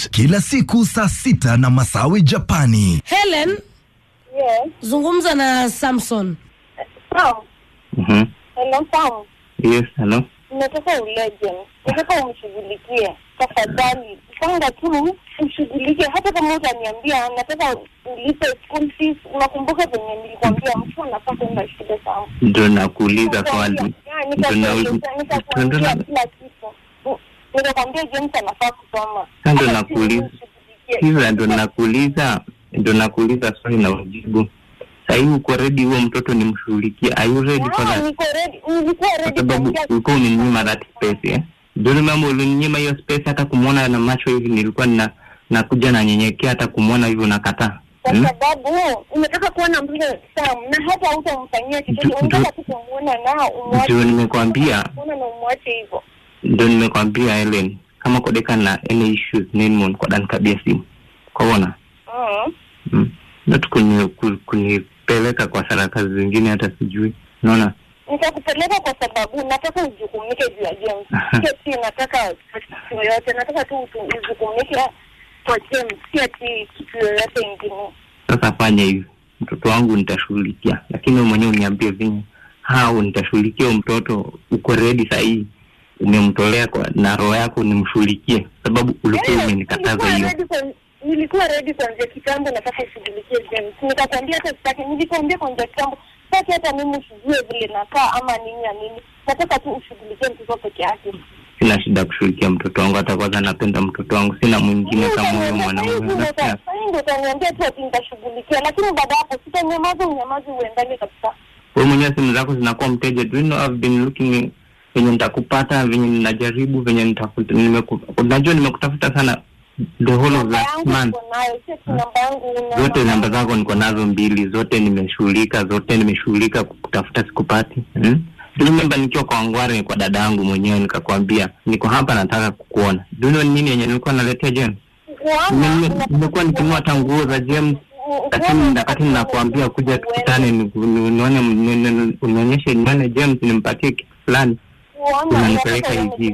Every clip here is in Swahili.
kila siku saa sita na Masawi Japani. Helen, Yes. zungumza na Samson. Sam, Mhm. hello Sam. Yes, hello. Nataka uleje. Nataka umshughulikie. Tafadhali. Panga tu umshughulikie hata kama utaniambia nataka ulipe school fees. Unakumbuka venye nilikwambia mtu anafaa kwenda shule Sam. Ndo nakuuliza swali. Ya, Ndo nikakueleza, na- nikakuambia ndo- kila kitu. U- Nikakwambia James anafaa kusoma. Sasa ndo Hata nakuuliza. si umshughulikie. Hiza ndo nakuuliza, ndo nakuuliza swali na ujibu. Sahii uko ready huo mtoto nimshughulikie? Are you ready for Ya, that? niko ready. Nilikuwa Kwa ready sababu kuanzia ulikuwa uninyima that space eh? Ndio mambo ulininyima hiyo space, hata kumwona na macho hivi nilikuwa na nakuja nanyenyekea, hata kumwona hivyo nakataa. kwa Hmm? sababu unataka kuona mtoto Sam na hata hautamfanyia chochote, Ndio- unataka tu kumuona na umwache. Ndio nimekwambia, Kuona na umwache hivyo. ndio nimekwambia Helen, kama kodeka na any issues nini kwa dan kabia simu kwaona Mm. mm. not kuni, ku- kunipeleka kwa sarakasi zingine hata sijui naona Nitakupeleka kwa sababu nataka ujukumike juu ya James. Sio ati nataka kitu yoyote, nataka tu utu- ujukumike kwa James, si ati kitu yoyote ingine. sasa fanya hivi mtoto wangu nitashughulikia lakini wewe mwenyewe uniambie vinye hao nitashughulikia huyo mtoto uko redi sahii umemtolea kwa na roho yako nimshughulikie sababu ulikuwa Eh, umenikataza nilikuwa hiyo ready kwa- Nilikuwa ready kuanzia kitambo, nataka ushughulikie James. Nikakwambia hata sitaki, nilikwambia kuanzia kitambo sitaki hata mimi usijue vile nakaa ama nini ya nini. Nataka tu ushughulikie mtoto peke yake. sina shida kushughulikia mtoto wangu hata kwanza napenda mtoto wangu sina mwingine kama huyo mwanaume Nasikia- Sahii ndo utaniambia tu ati nitashughulikia, lakini baada ya hapo sitanyamaza, unyamazi uendane kabisa. wewe mwenyewe simu zako zinakuwa mteja do you know I've been looking venye nitakupata venye ninajaribu venye nitakuta nimeku, unajua nimekutafuta sana the whole of Namba last yangu month uko nayo, sio tu namba yangu una- zote namba zako niko nazo mbili zote nimeshughulika zote nimeshughulika kutafuta sikupati hmm? remember nikiwa kwa ngware kwa dada yangu mwenyewe nikakwambia niko hapa nataka kukuona Do you know nini yenye nilikuwa naletea James Kuona, Nime- unataka nimekuwa nikinunua hata nguo za James u- lakini kuona wakati ninakuambia kuja tukutane ni- ni- nione ni- ni- unionyeshe nione James nimpatie kitu fulani kuona, unanipeleka unataka hivi.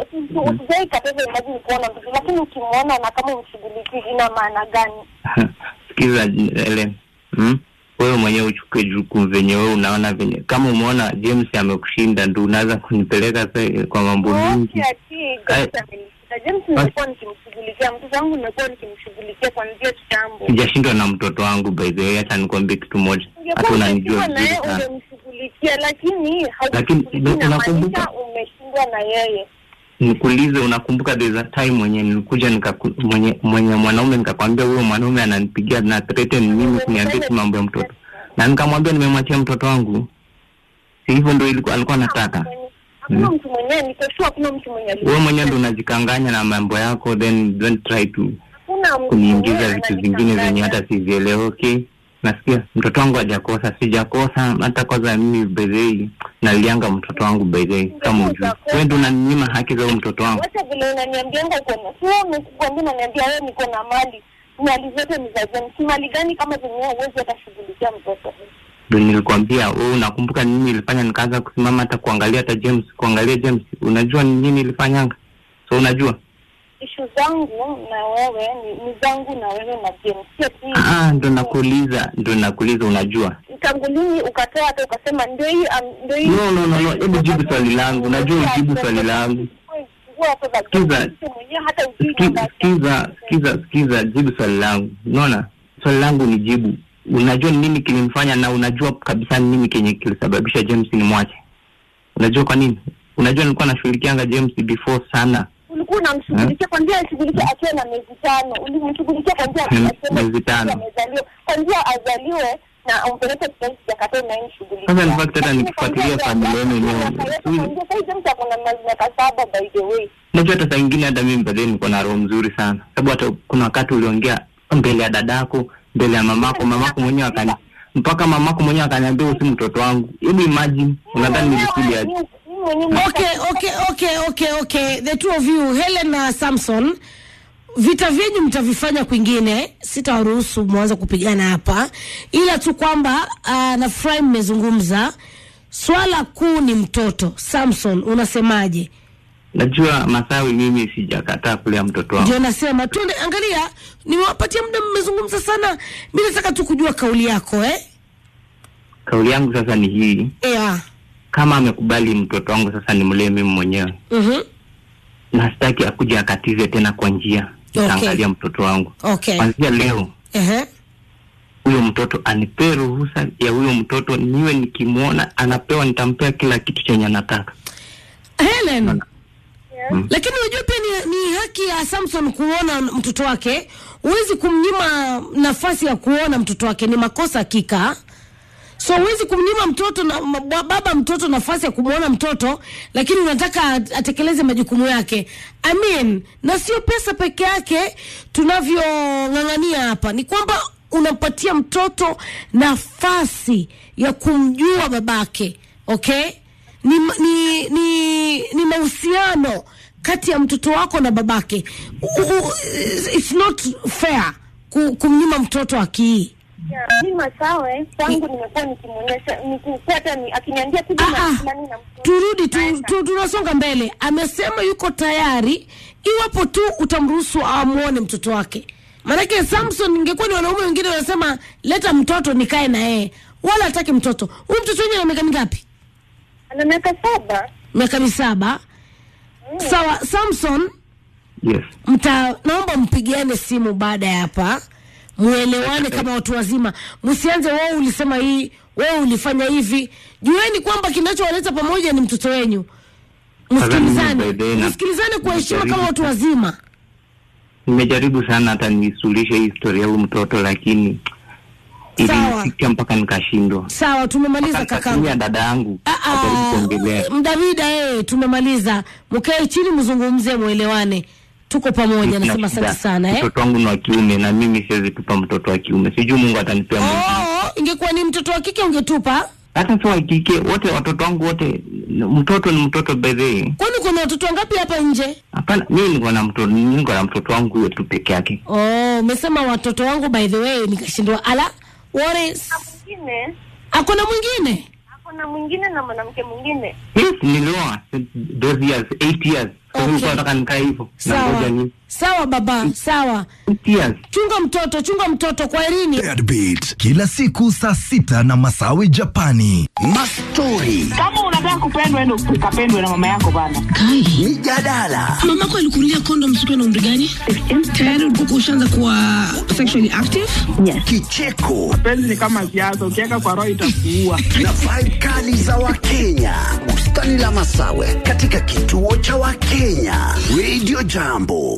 usijai kataza imagine kuona mtoto, lakini ukimwona na kama umshughulikii ina maana gani? sikiza Ellen hmm? wewe mwenyewe uchukue jukumu venye wewe unaona venye kama umeona James amekushinda ndo unaweza kunipeleka sa- kwa mambo mingi Wote ati James amenishika. James nimekuwa nikimshughulikia mtoto wangu, nimekuwa nikimshughulikia kuanzia kitambo. sijashindwa na mtoto wangu by the way hata nikwambie kitu moja hata unanijua Ungekuwa vizuri umeshindwa na sana yeye ungemshughulikia, lakini Lakini, haujishughulikii, unakumbuka- inamaanisha umeshindwa na yeye. nikuulize unakumbuka there's a time mwenye nilikuja nikaku, mwenye mwenye mwanaume nikakwambia huyo mwanaume ananipigia na threaten mimi kuniambia tu mambo ya mtoto na nikamwambia nimemwachia mtoto wangu si hivyo ndo ilikuwa alikuwa anataka Hakuna mtu mwenyewe, niko sure hakuna mtu mwenye alikuwa- wewe mwenyewe ndo unajikanganya na mambo yako then don't try to Hakuna mtu kuniingiza mwenyewe vitu vingine zenye hata sivielewe okay nasikia mtoto wangu hajakosa sijakosa hata kwanza mimi bedhei nalianga mtoto wangu bedhei kama ujui wewe ndo unaninyima haki za huyo mtoto wangu Wacha vile unaniambianga uko na sio umekuambia unaniambia wewe niko na mali. Mali zote ni za James. Mali gani kama zenyewe huwezi hata shughulikia mtoto? ndo nilikwambia wewe unakumbuka nini ilifanya nikaanza kusimama hata kuangalia hata James kuangalia James unajua ni nini ilifanyanga so unajua Ishu zangu na wewe ni, ni zangu na wewe na James. Sio tu ah ndo nakuuliza ndo nakuuliza unajua tangu lini ukatoa hata ukasema ndio hii am- ndio hii no no no no hebu jibu swali langu najua ujibu swali langu Sikiza. hata ujui Ski- namba yake. skiza skiza skiza jibu swali langu unaona swali langu ni jibu unajua ni nini kilimfanya na unajua kabisa ni nini kenye kilisababisha james ni mwache unajua kwa nini unajua nilikuwa nashughulikianga james before sana ulikuwa unamshughulikia kwanzia ashughulikia akiwa na miezi tano ulimshughulikia kwanzia Hmm, akiwa miezi tano. amezaliwa kwanzia azaliwe na umpeleke hospitali sijakataa unaimshughulikia Sasa in fact hata nikifuatilia familia yenu yenyewe, kwanzia sasa James ako na miaka saba by the way unajua hata saa ingine hata mimi baadaye niko na roho mzuri sana sababu hata kuna wakati uliongea mbele ya dadako mbele ya mamako mamako mwenyewe akani mpaka mamako mwenyewe akaniambia usi mtoto wangu hebu imagine unadhani nilikuli aje Mimi mwenyewe Okay, okay, okay, okay, okay. The two of you, Helen na Samson, vita vyenyu mtavifanya kwingine, sitawaruhusu mwanze kupigana hapa, ila tu kwamba uh, nafurahi mmezungumza. Swala kuu ni mtoto. Samson, unasemaje? najua Masawi, mimi sijakataa kulea mtoto wangu. ndio nasema twende angalia nimewapatia muda mmezungumza sana mi nataka tu kujua kauli yako eh? Kauli yangu sasa ni hii, yeah. kama amekubali mtoto wangu sasa nimlee mimi mwenyewe, mm-hmm. na sitaki akuja akatize tena kwa njia Okay. nitaangalia mtoto wangu okay kwanzia leo Ehe. huyo mtoto anipee ruhusa ya huyo mtoto niwe nikimwona anapewa nitampea kila kitu chenye anataka helen Mm. lakini unajua pia ni, ni haki ya samson kuona mtoto wake huwezi kumnyima nafasi ya kuona mtoto wake ni makosa hakika so huwezi kumnyima mtoto na ma- ba- baba mtoto nafasi ya kumwona mtoto lakini unataka at- atekeleze majukumu yake I mean, na sio pesa peke yake tunavyong'ang'ania hapa ni kwamba unampatia mtoto nafasi ya kumjua babake okay ni, ni, ni, ni mahusiano kati ya mtoto wako na babake U, u, it's not fair ku- kumnyima mtoto akii Yeah, mi Masawe kwangu nimekuwa nikimwonyesha nikipata ni akiniambia kuja Ah, na ah. nani na mtoto. turudi tu, Naenda. tu, tunasonga mbele amesema yuko tayari iwapo tu utamruhusu amwone mtoto wake maanake samson ingekuwa ni wanaume wengine wanasema leta mtoto nikae na yeye wala hataki mtoto huyu mtoto wenye na miaka mingapi Ana miaka saba. miaka misaba sawa samson yes mta naomba mpigiane simu baada ya hapa mwelewane kama watu wazima msianze wewe ulisema hii wewe ulifanya hivi jueni kwamba kinachowaleta pamoja ni mtoto wenyu msikilizane By the way, na- msikilizane kwa heshima kama najaribu- watu wazima nimejaribu sana hata nisuluhishe hii historia ya huyu mtoto lakini Sawa. ilinifikia mpaka nikashindwa sawa tumemaliza kakangu kakamia dada yangu Ah, ah, ajaribu kuongelea mdavida ee tumemaliza mkae chini mzungumze mwelewane tuko pamoja Sina nasema shida. asante sana eh? mtoto wangu ni wa kiume na mimi siwezi tupa mtoto wa kiume sijui mungu atanipea mwingine oh, ingekuwa ni mtoto wa kike ungetupa hata si wa kike wote watoto wangu wote mtoto ni mtoto by the way kwani kuna watoto wangapi hapa nje hapana mimi niko na mtoto niko na mtoto wangu huyo tu peke yake oh umesema watoto wangu by the way nikashindwa ala what is Mwingine akona mwingine ako na mwingine na mwanamke mwingine. yes nilioa those years eight years Sasa Okay. nilikuwa nataka nikae hivyo sawa nangoja ni sawa baba sawa eight years chunga mtoto chunga mtoto kwa erini Deadbeat kila siku saa sita na Masawi Japani. Mastori, kama unataka kupendwa endo ukapendwe na mama yako bana mijadala, mamako alikunulia kondom siku na umri gani tayari ulikuwa ushaanza kuwa sexually active kicheko penzi ni kama siasa ukiweka kwa roho itakuua na vibe kali za Wakenya. Bustani la Masawe katika kituo cha Wakenya. Radio Jambo.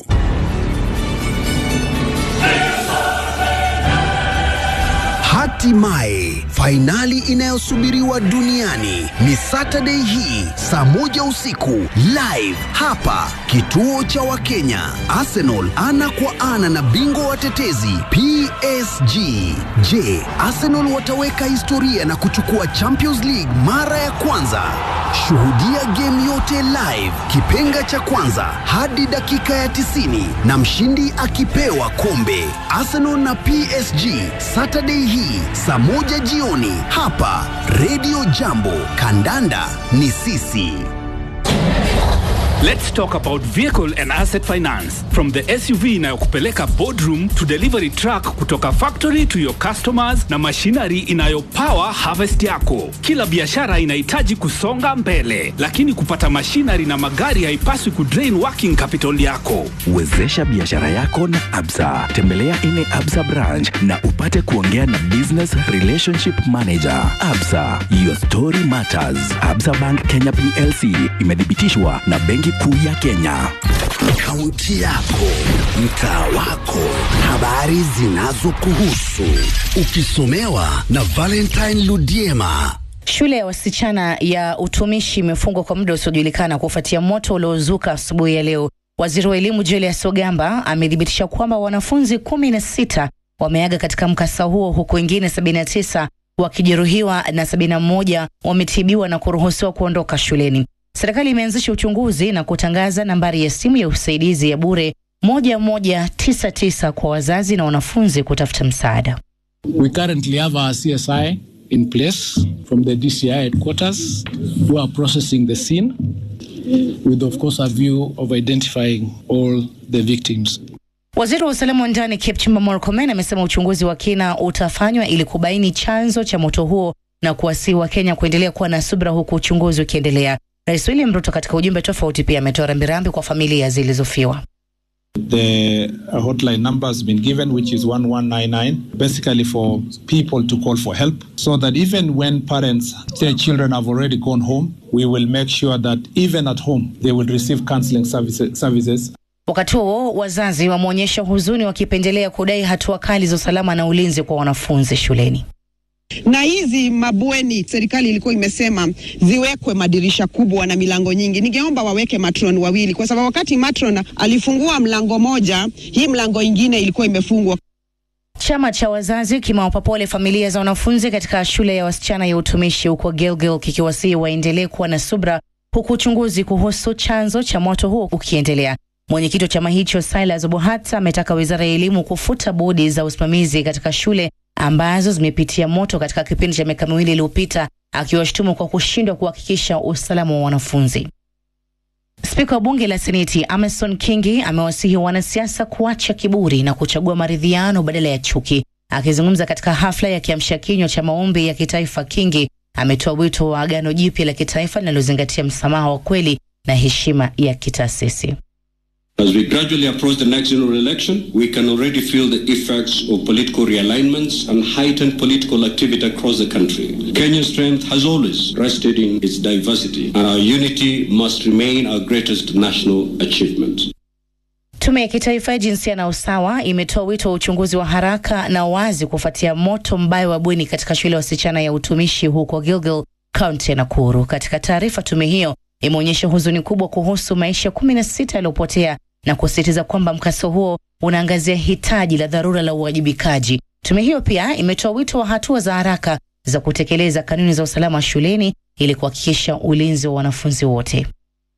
Hatimaye fainali inayosubiriwa duniani ni Saturday hii saa moja usiku live hapa kituo cha Wakenya. Arsenal ana kwa ana na bingwa watetezi PSG. Je, Arsenal wataweka historia na kuchukua Champions League mara ya kwanza? Shuhudia game yote live, kipenga cha kwanza hadi dakika ya 90 na mshindi akipewa kombe. Arsenal na PSG Saturday hii saa moja jioni hapa Radio Jambo. Kandanda ni sisi. Let's talk about vehicle and asset finance. From the SUV inayokupeleka boardroom to delivery truck kutoka factory to your customers na machinery inayopower harvest yako. Kila biashara inahitaji kusonga mbele, lakini kupata machinery na magari haipaswi kudrain working capital yako. Wezesha biashara yako na Absa. Tembelea ine Absa branch na upate kuongea na business relationship manager. Absa, your story matters. Absa Bank Kenya PLC imethibitishwa na Benki Kuu ya Kenya. Kaunti yako, mtaa wako, habari zinazokuhusu, ukisomewa na Valentine Ludiema. Shule ya wasichana ya utumishi imefungwa kwa muda usiojulikana kufuatia moto uliozuka asubuhi ya leo. Waziri wa elimu Julius Ogamba amethibitisha kwamba wanafunzi kumi na sita wameaga katika mkasa huo huku wengine 79 wakijeruhiwa na 71 wametibiwa na kuruhusiwa kuondoka shuleni. Serikali imeanzisha uchunguzi na kutangaza nambari ya simu ya usaidizi ya bure 1199 kwa wazazi na wanafunzi kutafuta msaada. We currently have our CSI in place from the DCI headquarters who are processing the scene. with, of course, a view of identifying all the victims. Waziri wa usalama wa ndani Kipchumba Murkomen amesema uchunguzi wa kina utafanywa ili kubaini chanzo cha moto huo na kuwasihi Wakenya kuendelea kuwa na subra huku uchunguzi ukiendelea. Rais William Ruto katika ujumbe tofauti pia ametoa rambirambi kwa familia zilizofiwa. The uh, hotline number has been given, which is 1199, basically for people to call for help, so that even when parents, their children have already gone home, we will make sure that even at home they will receive counseling services. services. Wakati huo wazazi wameonyesha huzuni wakipendelea kudai hatua kali za usalama na ulinzi kwa wanafunzi shuleni. na hizi mabweni serikali ilikuwa imesema ziwekwe madirisha kubwa na milango nyingi. Ningeomba waweke matron wawili, kwa sababu wakati matron alifungua mlango moja, hii mlango ingine ilikuwa imefungwa. Chama cha wazazi kimewapa pole familia za wanafunzi katika shule ya wasichana ya utumishi huko Gilgil kikiwasihi waendelee kuwa na subra huku uchunguzi kuhusu chanzo cha moto huo ukiendelea. Mwenyekiti wa chama hicho Silas Obohata ametaka wizara ya elimu kufuta bodi za usimamizi katika shule ambazo zimepitia moto katika kipindi cha miaka miwili iliyopita, akiwashutumu kwa kushindwa kuhakikisha usalama wa wanafunzi. Spika wa bunge la Seneti Amason Kingi amewasihi wanasiasa kuacha kiburi na kuchagua maridhiano badala ya chuki. Akizungumza katika hafla ya kiamsha kinywa cha maombi ya kitaifa, Kingi ametoa wito wa agano jipya la kitaifa linalozingatia msamaha wa kweli na heshima ya kitaasisi. As we gradually approach the next general election, we can already feel the effects of political realignments and heightened political activity across the country. Kenya's strength has always rested in its diversity, and our unity must remain our greatest national achievement. Tume ya kitaifa ya jinsia na usawa imetoa wito wa uchunguzi wa haraka na wazi kufuatia moto mbaya wa bweni katika shule ya wasichana ya utumishi huko Gilgil, kaunti ya Nakuru. Katika taarifa, tume hiyo imeonyesha huzuni kubwa kuhusu maisha kumi na sita yaliyopotea na kusisitiza kwamba mkasa huo unaangazia hitaji la dharura la uwajibikaji. Tume hiyo pia imetoa wito wa hatua za haraka za kutekeleza kanuni za usalama shuleni ili kuhakikisha ulinzi wa wanafunzi wote.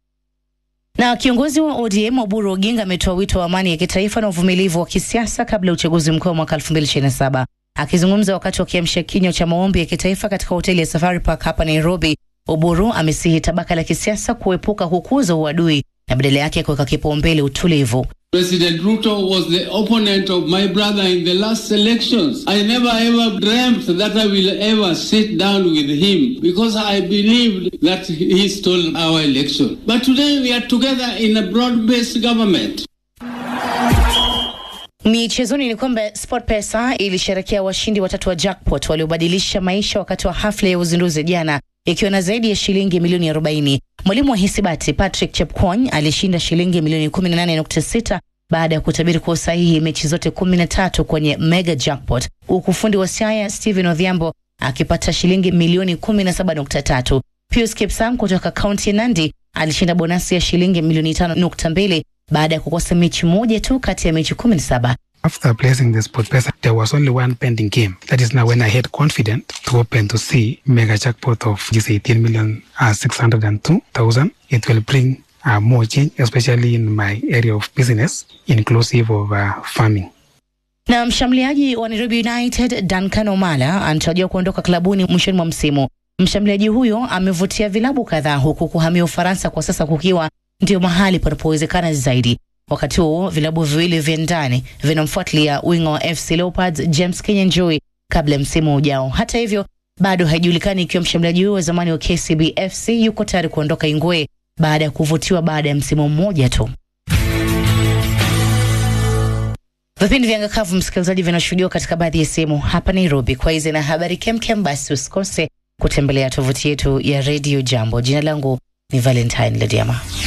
Na kiongozi wa ODM Oburu Oginga ametoa wito wa amani ya kitaifa na uvumilivu wa kisiasa kabla ya uchaguzi mkuu wa mwaka 2027. Akizungumza wakati wa kiamsha kinywa cha maombi ya kitaifa katika hoteli ya Safari Park hapa Nairobi, Oburu amesihi tabaka la kisiasa kuepuka kukuza uadui na badala yake kuweka kipaumbele utulivu. President Ruto was the opponent of my brother in the last elections. I never ever dreamt that I will ever sit down with him because I believed that he stole our election. But today we are together in a broad-based government. Michezoni ni kwamba SportPesa ilisherekea washindi watatu wa jackpot waliobadilisha maisha wakati wa hafla ya uzinduzi jana ikiwa na zaidi ya shilingi milioni 40. Mwalimu wa hisabati Patrick Chepkwony alishinda shilingi milioni 18.6 baada ya kutabiri kwa usahihi mechi zote 13 kwenye mega jackpot, huku fundi wa Siaya Stephen Odhiambo akipata shilingi milioni 17.3. Pius Kipsang kutoka kaunti ya Nandi alishinda bonasi ya shilingi milioni 5.2 baada ya kukosa mechi moja tu kati ya mechi 17. After placing the sport pesa, there was only one pending game. That is now when I had confident to open to see mega jackpot of this 18 million uh, 602,000. It will bring uh, more change, especially in my area of business, inclusive of uh, farming. Na mshambuliaji wa Nairobi United Duncan Omala anatarajiwa kuondoka klabuni mwishoni mwa msimu. Mshambuliaji huyo amevutia vilabu kadhaa huku kuhamia Ufaransa kwa sasa kukiwa ndio mahali panapowezekana zaidi. Wakati huo vilabu viwili vya ndani vinamfuatilia winga wa FC Leopards James Kinyanjui kabla ya msimu ujao. Hata hivyo, bado haijulikani ikiwa mshambuliaji huyo wa zamani wa KCB FC yuko tayari kuondoka Ingwe baada ya kuvutiwa baada ya msimu mmoja tu. Vipindi vya Ngakavu, msikilizaji, vinashuhudiwa katika baadhi ya sehemu hapa Nairobi. Kwa hizi na habari kemkem, basi usikose kutembelea tovuti yetu ya Radio Jambo. Jina langu ni Valentine Lediama.